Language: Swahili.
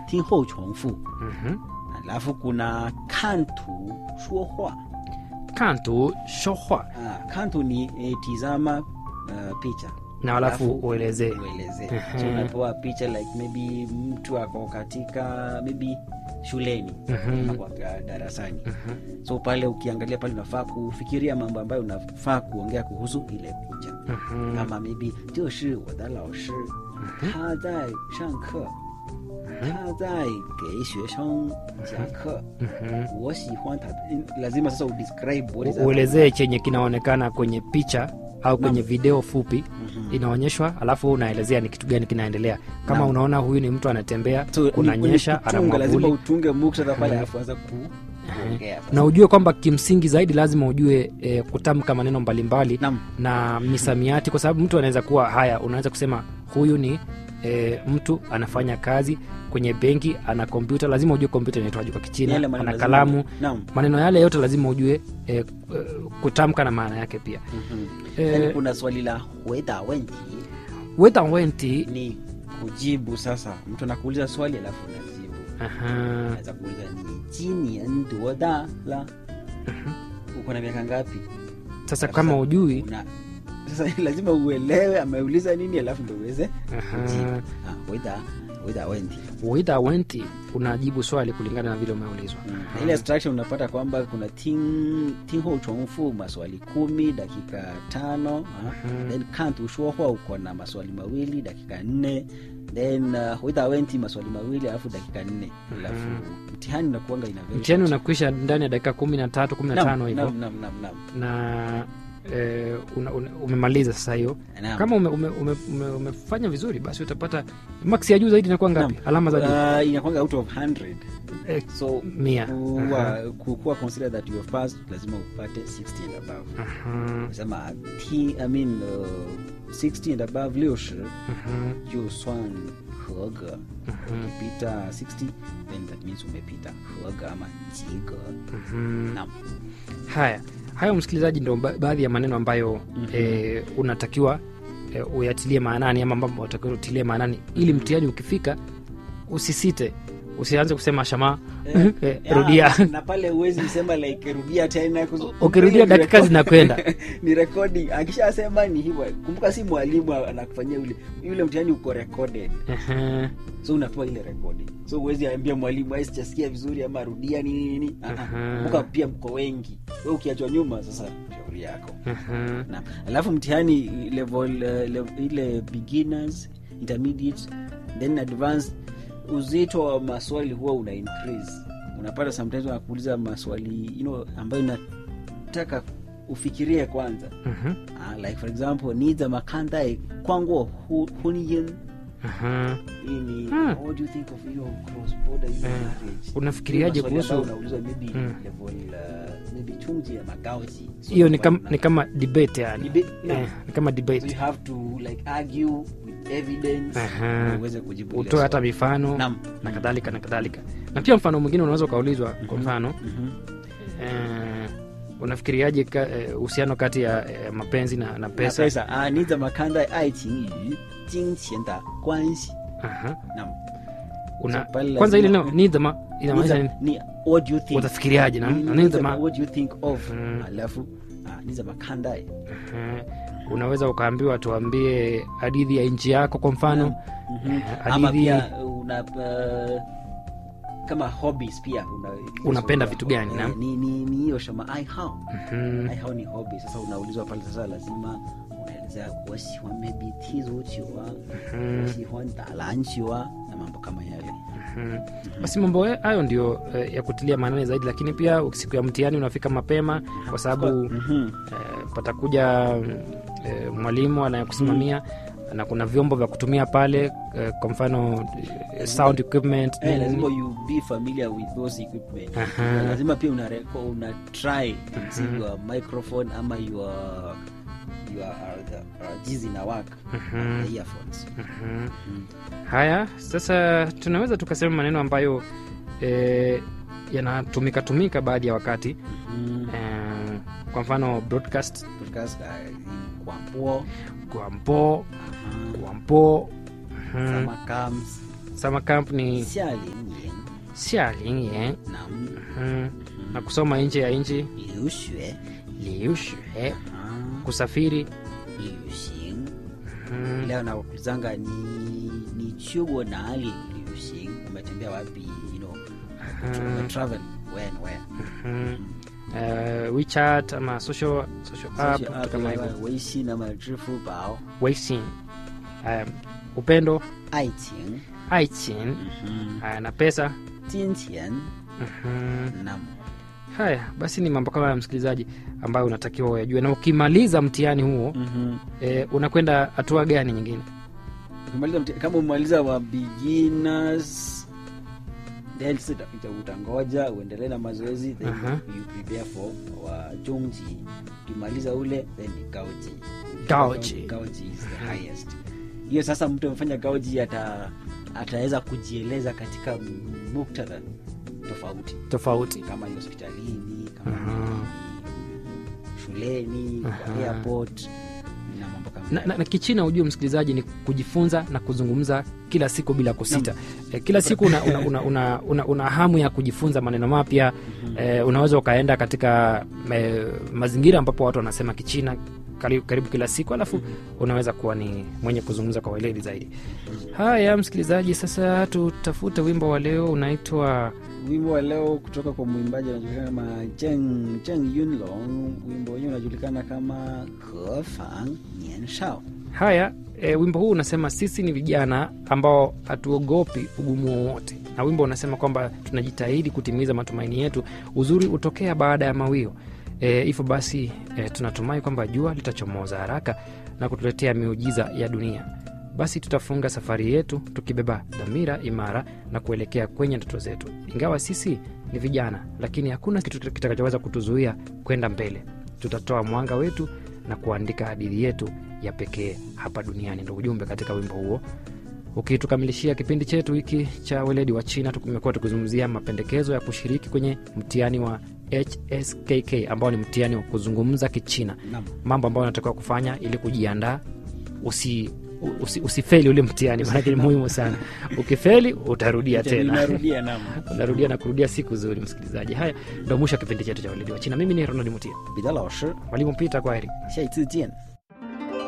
听后重复 Mhm. alafu kuna kantu shuohua kantu shohwa ah, kantu ni eh, tizama uh, picha na alafu uelezee uelezee Mhm. so unapewa picha like maybe mtu ako katika maybe shuleni Mhm. ama kwa darasani Mhm. so pale ukiangalia pale unafaa kufikiria mambo ambayo unafaa kuongea kuhusu ile picha Mhm. kama maybe 这是我的老师他在上课他在给学生讲课 Mhm. 我喜欢他 lazima sasa udescribe what is U- uelezee chenye kinaonekana kwenye picha au kwenye video fupi inaonyeshwa alafu unaelezea ni kitu gani kinaendelea kama Naam. unaona huyu ni mtu anatembea So, ni- kunanyesha ni ana kutunga, lazima mwavuli utunge muktadha pale alafu anza ku kuongea sasa. na ujue kwamba kimsingi zaidi lazima ujue e, kutamka maneno mbalimbali Naam. na misamiati kwa sababu mtu anaweza kuwa haya unaweza kusema huyu ni e, mtu anafanya kazi kwenye benki ana kompyuta lazima ujue kompyuta inaitwaje kwa kichina Yale maneno ana lazima- kalamu Naam. maneno yale yote lazima ujue e, e, kutamka na maana yake pia Mhm. Eh, Yaani kuna swali la weda wenti weta wenti ni kujibu sasa mtu anakuuliza swali alafu unajibu aha, anaweza kuuliza ni jinian duoda la uko na miaka ngapi sasa kama ujui una sasa lazima uelewe ameuliza nini alafu ndo uweze Aha. kujibu ah, weda weda wenti weta wenti unajibu swali kulingana na vile umeulizwa Na ile instruction unapata kwamba kuna ting tinho chongfu maswali kumi dakika tano uh, then kantu shuohua uko na maswali mawili dakika nne then uh, witha wenti maswali mawili alafu dakika nne alafu mtihani unakuanga ina very mtihani short. unakwisha ndani ya dakika kumi na tatu kumi na Naam, tano hivyo naam, naam, naam, naam. na eh, una, una, umemaliza sasa hiyo Naam. kama ume, ume, ume, ume, umefanya vizuri basi utapata max ya juu zaidi inakuwa ngapi Naam. alama za juu Uh, inakwanga out of 100 Eh, so mia. kuwa, kukuwa consider that you have passed lazima upate 60 and above aha, sema t I mean uh, 60 and above 60 aha, 就算合格ukipita 60 then that means umepita 合格ama 及格 aha. naam haya hayo msikilizaji ndo ba- baadhi ya maneno ambayo eh, unatakiwa eh, uyatilie maanani ama ambapo unatakiwa utilie maanani ili mtihani ukifika usisite usianze kusema shama eh, rudia Ya, na pale uwezi sema like rudia tena kuzu- Ukirudia ile dakika record- zinakwenda. ni recording akishasema ni hivyo kumbuka si mwalimu anakufanyia ule yule mtihani uko recorded Aha, so unapewa ile recording so uwezi ambia mwalimu "Ai, sijasikia vizuri ama rudia nini nini Ah, ah. Aha. kumbuka pia mko wengi we ukiachwa nyuma sasa shauri yako aha. na alafu mtihani level, uh, level ile beginners intermediate then advanced uzito wa maswali huwa una increase unapata sometimes wanakuuliza maswali you know, ambayo inataka ufikirie kwanza Mhm, uh, like for example niza makandae kwanguo hu, huniyin aha. hii ni Hmm. what do you think of hiyo cross border hiyo Eh, marriage unafikiriaje Hiyo maswali kuhusu- ambayo unaulizwa maybe Hmm. level uh, maybe chungji ya magaoji So hiyo ni, kwa kam, una- ni kama debate yani Debate, naam. eh, ni kama so debate you have to like argue with evidence Aha. ndio uweze kujibu ile utoe hata swali. mifano Naam. na kadhalika na kadhalika na pia mfano mwingine unaweza ukaulizwa kwa mfano Mhm. eh, unafikiriaje ka- eh, uhusiano kati ya eh, mapenzi na, na Na pesa pesa ah, ni za makanda ai qing yu jing qian da guanxi Aha. naam Una, So pale kwanza ile lazima- neno nidhama inamaanisha nini ni what do you think utafikiriaje na- Ni- na ni za nidhama what do you think of Mhm. alafu ah, ni za makanda Eh, unaweza ukaambiwa tuambie hadithi ya nchi yako kwa mfano Mhm. Eh, ama hadithi- pia una uh, kama hobbies pia una, Unapenda vitu gani, eh, naam? ni ni ni hiyo shama ai hao Mhm. ai hao ni hobby sasa unaulizwa pale sasa lazima unaelezea wasihuan maybe tizuchiwa wasihuan dalanchiwa na mambo kama yale Mhm. basi mambo hayo ndio eh, ya kutilia maanani zaidi lakini pia siku ya mtihani unafika mapema kwa sababu Mhm. eh, patakuja eh, mwalimu anayekusimamia na kuna vyombo vya kutumia pale eh, kwa mfano eh, sound equipment Eh, nini, lazima nini. you be familiar with those equipment Aha. lazima pia una, reco- una try see your microphone ama your your uh, the, uh, jizi na work Mhm. the earphones Mhm. haya sasa tunaweza tukasema maneno ambayo eh, yanatumika tumika baadhi ya wakati Mhm. eh, kwa mfano broadcast podcast uh, kwampo gwampo aha, gwampo mhm, sama comes summer camp ni 夏令营 xialinyan 那 mm. na kusoma nje ya nchi 留学 liushue 啊 kusafiri 旅行 mm. leo nakuzanga ni ni chuo nali 旅行 umetembea wapi you know Mhm. travel when where mm. uh, wechat ama social, social app Social vitu app kama kama hivyo Weixin ama 支付宝 weixin um, upendo 爱情 aichin 嗯 uh, na pesa 金钱 Mhm. na haya basi ni mambo kama ya msikilizaji ambayo unatakiwa uyajue na ukimaliza mtihani huo Mhm. eh, unakwenda hatua gani nyingine ukimaliza mti- kama umaliza wa beginners then sasa uta- utangoja uendelee na mazoezi then Aha. you prepare for wa jongji ukimaliza ule then ni gaoji Gaoji. gaoji is the highest hiyo sasa mtu amefanya gaoji ata ataweza kujieleza katika muktadha tofauti tofauti kama ni hospitalini kama Aha. ni shuleni kwa Aha. airport na mambo kama na, hayo. na, na kichina ujue msikilizaji ni kujifunza na kuzungumza kila siku bila kusita eh, kila siku una, una, una, una, una, una hamu ya kujifunza maneno mapya eh, unaweza ukaenda katika eh, mazingira ambapo watu wanasema kichina karibu, karibu kila siku alafu unaweza kuwa ni mwenye kuzungumza kwa weledi zaidi haya msikilizaji sasa tutafute wimbo wa leo unaitwa wimbo wa leo kutoka kwa mwimbaji anajulikana kama Zheng, Zheng Yunlong. Wimbo wenyewe unajulikana kama Hefang Nian Shao. haya e, wimbo huu unasema sisi ni vijana ambao hatuogopi ugumu wowote na wimbo unasema kwamba tunajitahidi kutimiza matumaini yetu uzuri hutokea baada ya mawio e, hivyo basi e, tunatumai kwamba jua litachomoza haraka na kutuletea miujiza ya dunia basi tutafunga safari yetu tukibeba dhamira imara na kuelekea kwenye ndoto zetu ingawa sisi ni vijana lakini hakuna kitu kitakachoweza kutuzuia kwenda mbele tutatoa mwanga wetu na kuandika hadithi yetu ya pekee hapa duniani ndo ujumbe katika wimbo huo ukitukamilishia kipindi chetu hiki cha weledi wa china tumekuwa tukizungumzia mapendekezo ya kushiriki kwenye mtihani wa hskk ambao ni mtihani wa kuzungumza kichina Naam. mambo ambayo unatakiwa kufanya ili kujiandaa usi usi- usifeli ule mtihani maanake ni muhimu sana ukifeli utarudia tena Narudia naam. unarudia na kurudia siku zuri msikilizaji haya ndo mwisho wa kipindi chetu cha weledi wa china mimi ni ronald mutia 彼得老师， mwalimu pita kwa heri 下一次见。